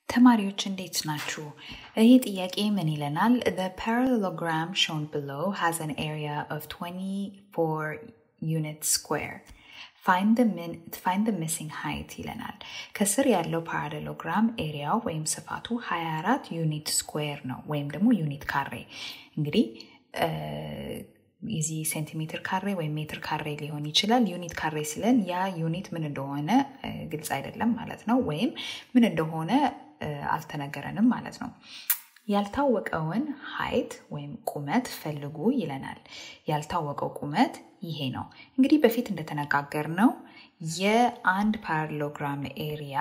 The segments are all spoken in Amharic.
ተማሪዎች እንዴት ናችሁ? ይህ ጥያቄ ምን ይለናል? The parallelogram shown below has an area of 24 units square. Find the, min, find the missing height ይለናል። ከስር ያለው ፓራሌሎግራም ኤሪያው ወይም ስፋቱ 24 ዩኒት ስኩዌር ነው ወይም ደግሞ ዩኒት ካሬ እንግዲህ የዚህ ሴንቲሜትር ካሬ ወይም ሜትር ካሬ ሊሆን ይችላል። ዩኒት ካሬ ሲለን ያ ዩኒት ምን እንደሆነ ግልጽ አይደለም ማለት ነው፣ ወይም ምን እንደሆነ አልተነገረንም ማለት ነው። ያልታወቀውን ሀይት ወይም ቁመት ፈልጉ ይለናል። ያልታወቀው ቁመት ይሄ ነው። እንግዲህ በፊት እንደተነጋገር ነው የአንድ ፓራሌሎግራም ኤሪያ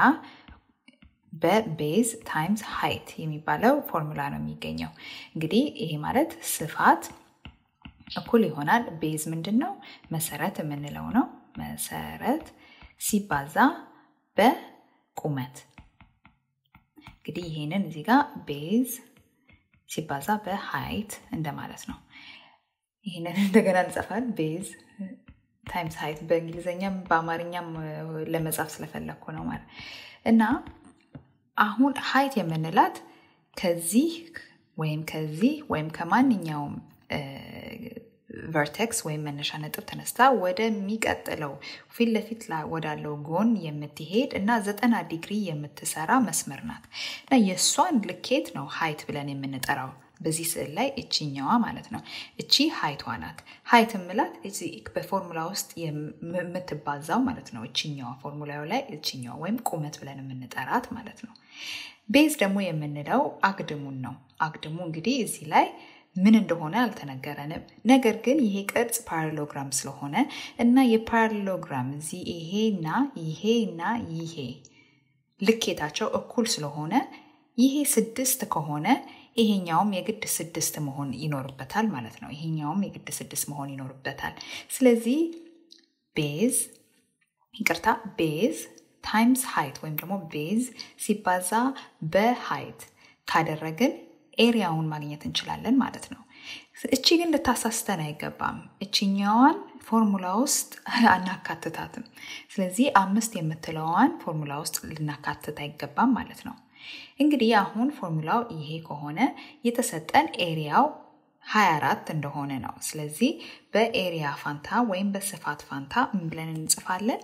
በቤዝ ታይምስ ሀይት የሚባለው ፎርሙላ ነው የሚገኘው። እንግዲህ ይሄ ማለት ስፋት እኩል ይሆናል ቤዝ ምንድን ነው? መሰረት የምንለው ነው። መሰረት ሲባዛ በቁመት እንግዲህ ይሄንን እዚህ ጋር ቤዝ ሲባዛ በሀይት እንደማለት ነው። ይህንን እንደገና እንጽፋል። ቤዝ ታይምስ ሀይት በእንግሊዝኛም በአማርኛም ለመጻፍ ስለፈለግኩ ነው ማለት እና አሁን ሀይት የምንላት ከዚህ ወይም ከዚህ ወይም ከማንኛውም ቨርቴክስ ወይም መነሻ ነጥብ ተነስታ ወደሚቀጥለው ፊት ለፊት ወዳለው ጎን የምትሄድ እና ዘጠና ዲግሪ የምትሰራ መስመር ናት እና የእሷን ልኬት ነው ሀይት ብለን የምንጠራው በዚህ ስዕል ላይ እችኛዋ ማለት ነው። እቺ ሀይቷ ናት። ሀይት ምላት በፎርሙላ ውስጥ የምትባዛው ማለት ነው። እችኛዋ ፎርሙላው ላይ እችኛዋ ወይም ቁመት ብለን የምንጠራት ማለት ነው። ቤዝ ደግሞ የምንለው አግድሙን ነው። አግድሙ እንግዲህ እዚህ ላይ ምን እንደሆነ አልተነገረንም። ነገር ግን ይሄ ቅርጽ ፓራሌሎግራም ስለሆነ እና የፓራሌሎግራም እዚህ ይሄና ይሄና ይሄ ልኬታቸው እኩል ስለሆነ ይሄ ስድስት ከሆነ ይሄኛውም የግድ ስድስት መሆን ይኖርበታል ማለት ነው። ይሄኛውም የግድ ስድስት መሆን ይኖርበታል። ስለዚህ ቤዝ ይቅርታ፣ ቤዝ ታይምስ ሃይት ወይም ደግሞ ቤዝ ሲባዛ በሃይት ካደረግን ኤሪያውን ማግኘት እንችላለን ማለት ነው። እቺ ግን ልታሳስተን አይገባም። እችኛዋን ፎርሙላ ውስጥ አናካትታትም። ስለዚህ አምስት የምትለዋን ፎርሙላ ውስጥ ልናካትት አይገባም ማለት ነው። እንግዲህ አሁን ፎርሙላው ይሄ ከሆነ የተሰጠን ኤሪያው 24 እንደሆነ ነው። ስለዚህ በኤሪያ ፋንታ ወይም በስፋት ፋንታ ምን ብለን እንጽፋለን?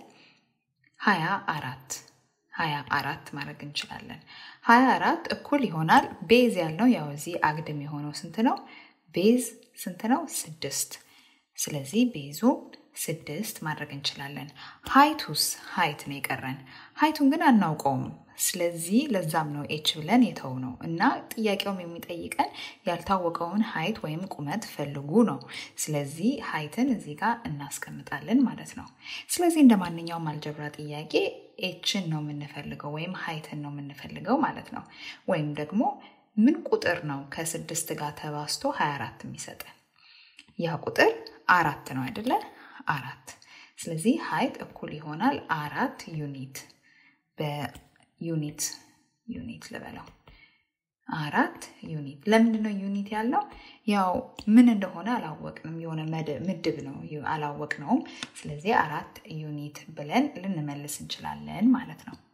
24 24 ማድረግ እንችላለን። 24 እኩል ይሆናል ቤዝ ያልነው ያው እዚህ አግድም የሆነው ስንት ነው? ቤዝ ስንት ነው? ስድስት። ስለዚህ ቤዙ ስድስት ማድረግ እንችላለን። ሀይቱስ ሀይት ነው የቀረን። ሀይቱን ግን አናውቀውም። ስለዚህ ለዛም ነው ኤች ብለን የተው ነው እና ጥያቄውም የሚጠይቀን ያልታወቀውን ሀይት ወይም ቁመት ፈልጉ ነው። ስለዚህ ሀይትን እዚህ ጋር እናስቀምጣለን ማለት ነው። ስለዚህ እንደ ማንኛውም አልጀብራ ጥያቄ ኤችን ነው የምንፈልገው ወይም ሀይትን ነው የምንፈልገው ማለት ነው። ወይም ደግሞ ምን ቁጥር ነው ከስድስት ጋር ተባስቶ 24 የሚሰጠን? ያ ቁጥር አራት ነው አይደለ? አራት። ስለዚህ ሀይት እኩል ይሆናል አራት ዩኒት በዩኒት ዩኒት ልበለው አራት ዩኒት። ለምንድን ነው ዩኒት ያለው? ያው ምን እንደሆነ አላወቅንም። የሆነ ምድብ ነው አላወቅነውም። ስለዚህ አራት ዩኒት ብለን ልንመልስ እንችላለን ማለት ነው።